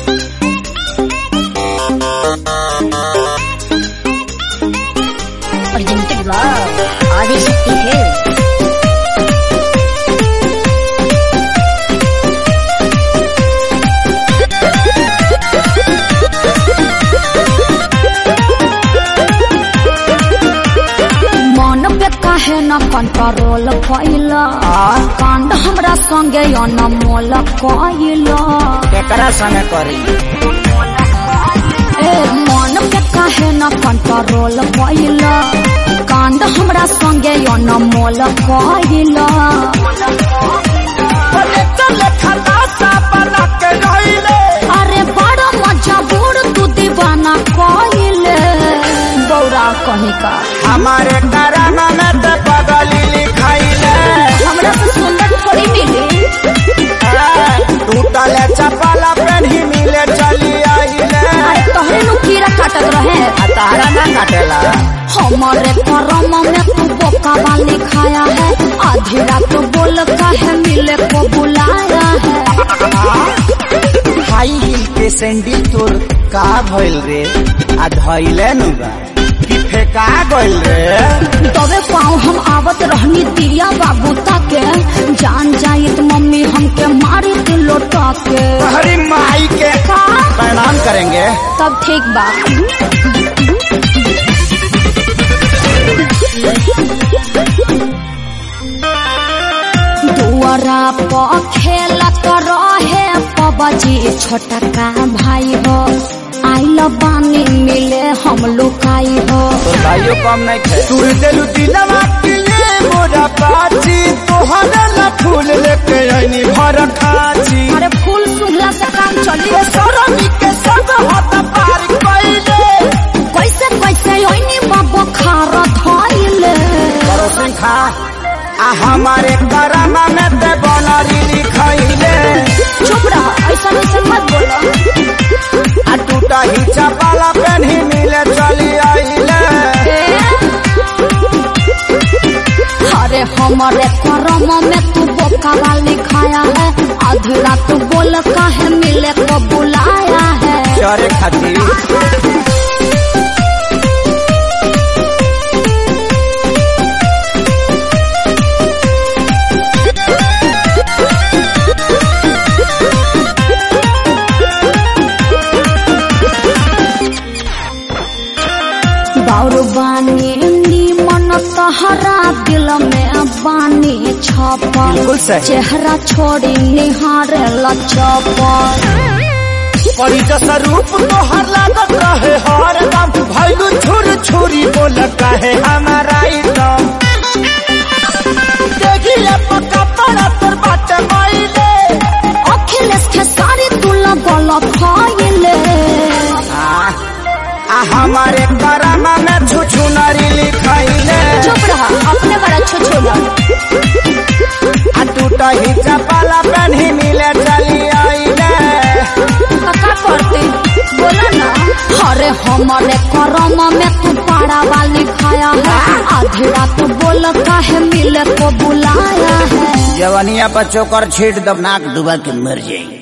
Presented love. Adishakti Hills. मन पे काहे न कंट्रोल कैला कांड हमरा संगे अनमोल कैला केकरा संगे करी ए मन पे काहे न कंट्रोल कैला कांड हमरा संगे अनमोल कैला अरे बड़ा मजबूर तू दीवाना कैले बौरा कहीं का हमारे करामा में ते पगली लिखाइले हमरा से सुंदर थोड़ी मिली टूटले चपला पेन्ही मिले चली आइले अरे तोहरे नु कीड़ा काटत रहे आ तारा ना काटेला हमारे करम में तू बोका वाली खाया है आधी रात बोल काहे मिले को बुलाया है हाई हिल के सैंडल तोर का भइल रे आ धइले नु बा कि फेका गइल रे तबे पाँव हम आवत रहनी दिया बाबू ताके जान जाइत मम्मी हमके मारी तू लोटा के हरी माई के का प्रणाम करेंगे तब ठीक बा दुआरा पर खेलत रहे पबजी छोटा का भाई हो आइल बानी मिले हम लुकाई हो तो भाइयों कम नहीं थे तू दिलु दिलवा के लिए मोरा पाची तोहरा ला फूल लेके आईनी भर खाची अरे फूल सुंघला से काम चली सरमी के सब हाथ पार कइले कैसे कैसे ओइनी बाबा खार धइले परोसन खा आ हमारे करामा में ते बनरी लिखाइले चुप रह ऐसा ऐसा मत बोलो आ टूटा ही चपाला पेन्ही मिले चली आइले अरे हमारे करम में तू बोका वाली खाया है आधी रात बोल काहे मिले को बुलाया है चरे खातिर बाउर बानी मन तहरा दिल में बानी छपल बिल्कुल सही। चेहरा छोड़ी निहारे लचपल परी जैसा रूप तोहर लागत रहे हर दम भैलू छुर छुरी बोल कहे हमारा एकदम देखिए पक्का पड़ा तोर बाटे माइले अखिलेश के सारी तुला गल फैले आ आ हमारे करामा में छुछु नरी लिखाइले चुप रहा अपने बड़ा छोछोला आ टूटा ही चपाला पेन्ही मिले चली आइले का करते बोला ना अरे हमारे करम में तू पारा वाली खाया है आधी रात बोल काहे मिले को बुलाया है जवनिया पर चोकर छीट दब नाक डुबा के मर जाएंगे